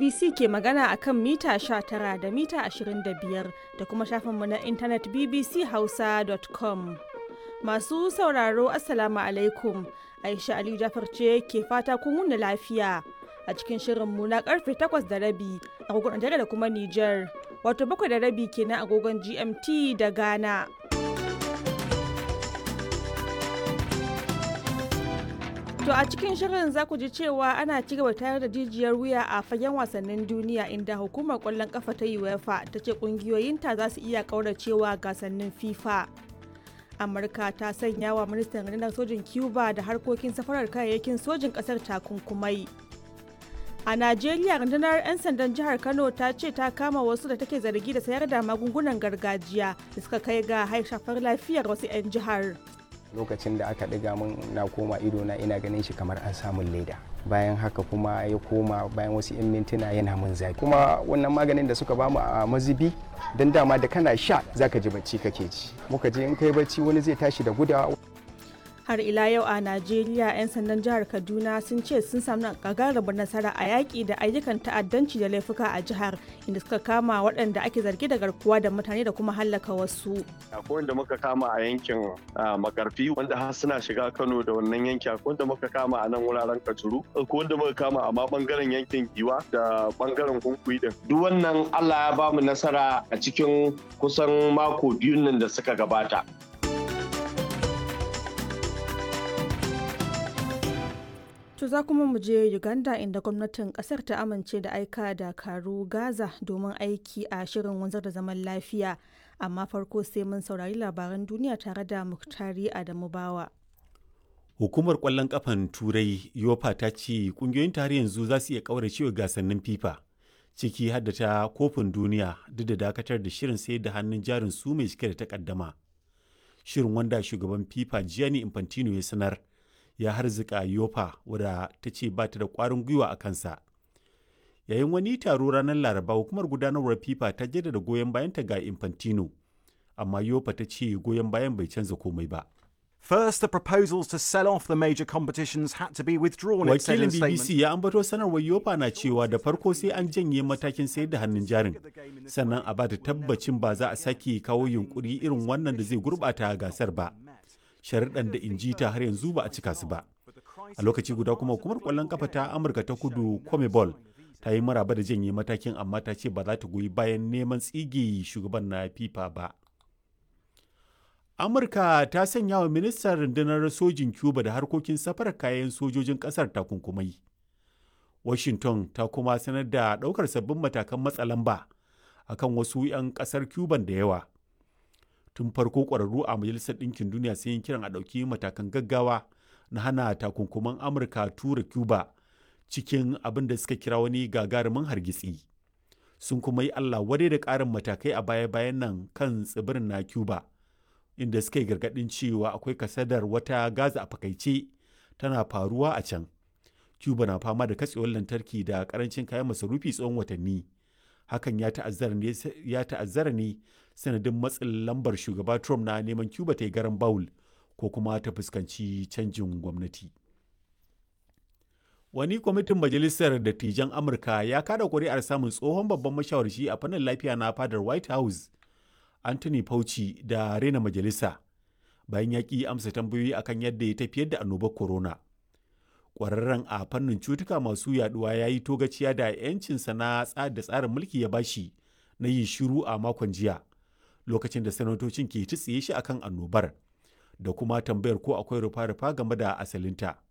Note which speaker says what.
Speaker 1: BBC ke magana a kan mita 19 da mita 25 da kuma shafinmu na intanet bbchausa.com. Masu sauraro Assalamu alaikum. Aisha Aliyu Jafar ce ke fata kun wuni lafiya a cikin shirinmu na karfe 8 da rabi agogon Najeriya da kuma Nijar. Wato bakwai da rabi kenan agogon GMT da Ghana. To a cikin shirin za ku ji cewa ana ci gaba tayar da jijiyar wuya a fagen wasannin duniya inda hukumar kwallon kafa ta UEFA ta ce kungiyoyinta za su iya kauracewa gasannin FIFA. Amurka ta sanya wa ministan rundunar sojin Cuba da harkokin safarar kayayyakin sojin kasar takunkumai. A Najeriya rundunar 'yan sandan jihar Kano ta ce ta kama wasu da take zargi da sayar da magungunan gargajiya da suka kai ga haifar lafiyar wasu 'yan jihar.
Speaker 2: lokacin da aka ɗiga min na koma ido na ina ganin shi kamar an samun leda bayan haka kuma ya koma bayan wasu 'yan mintuna yana min zafi kuma wannan maganin da suka bamu a mazibi don dama da kana sha zaka ji bacci kake ji muka je in kai bacci wani zai tashi da gudawa
Speaker 1: har ila yau a najeriya 'yan sandan jihar kaduna sun ce sun samu gagarumin nasara a yaƙi da ayyukan ta'addanci da laifuka a jihar inda suka kama waɗanda ake zargi da garkuwa da mutane da kuma hallaka wasu
Speaker 3: akwai wanda muka kama a yankin makarfi wanda har suna shiga kano da wannan yanki akwai wanda muka kama a nan wuraren kajuru akwai wanda muka kama a ma bangaren yankin giwa da bangaren kunkuyi din duk wannan allah ya bamu nasara a cikin kusan mako biyun nan da suka gabata
Speaker 1: To za kuma mu je Uganda inda gwamnatin kasar ta amince da aika dakaru Gaza domin aiki a shirin wanzar da zaman lafiya. Amma farko sai mun saurari labaran duniya tare da Muktari Adamu Bawa.
Speaker 4: Hukumar kwallon kafan Turai Yofa ta ce kungiyoyin tare yanzu za su iya kauracewa gasannin FIFA ciki har da ta kofin duniya duk da dakatar da shirin sayar da hannun jarin su mai cike da takaddama. Shirin wanda shugaban FIFA Gianni Infantino ya sanar ya harzika yofa wadda ta ce ba ta da kwarin gwiwa a kansa yayin wani taro ranar laraba hukumar gudanarwar fifa ta jaddada goyon bayanta ga infantino amma yofa ta ce goyon bayan bai canza komai ba
Speaker 5: First, the proposals to sell off the major competitions had to be withdrawn. it said
Speaker 4: wakilin
Speaker 5: in a
Speaker 4: bbc
Speaker 5: statement.
Speaker 4: ya ambato sanarwar yofa na cewa da farko sai an janye matakin sayar da hannun jarin sannan a bata tabbacin ba za a sake kawo yunkuri irin wannan da zai gurbata gasar ba sharuɗan da inji ta har yanzu ba a cika su ba a lokaci guda kuma hukumar kwallon kafa ta amurka ta kudu comebol ta yi maraba da janye matakin amma ta ce ba za ta goyi bayan neman tsige shugaban na fifa ba amurka ta sanya wa ministan rundunar sojin cuba da harkokin safarar kayan sojojin kasar takunkumai washington ta kuma sanar da ɗaukar sabbin matakan matsa lamba akan wasu 'yan ƙasar cuban da yawa tun farko ƙwararru a majalisar ɗinkin duniya sun yi kiran a ɗauki matakan gaggawa na hana takunkuman amurka tura cuba cikin abin da suka kira wani gagarumin hargitsi sun kuma yi allah wadai da ƙarin matakai a baya-bayan nan kan tsibirin na cuba inda suka yi gargaɗin cewa akwai kasadar wata gaza a fakaice tana faruwa a can cuba na fama da katsewar lantarki da karancin kayan masarufi tsawon watanni hakan ya ta'azzara ne ya ta'azzara ne sanadin matsin lambar shugaba trump na neman cuba ta yi garan bawul ko kuma ta fuskanci canjin gwamnati wani kwamitin majalisar dattijan amurka ya kada kuri'ar samun tsohon babban mashawarci a fannin lafiya na fadar white house anthony fauci da rena majalisa bayan ya ƙi amsa tambayoyi akan yadda ya tafiyar da annobar corona kwararren a fannin cutuka masu yaduwa ya yi togaciya da 'yancinsa na da tsarin mulki ya bashi na yin shiru a makon jiya lokacin da sanatocin ke tsiye shi akan annobar da kuma tambayar ko akwai rufa-rufa game da asalinta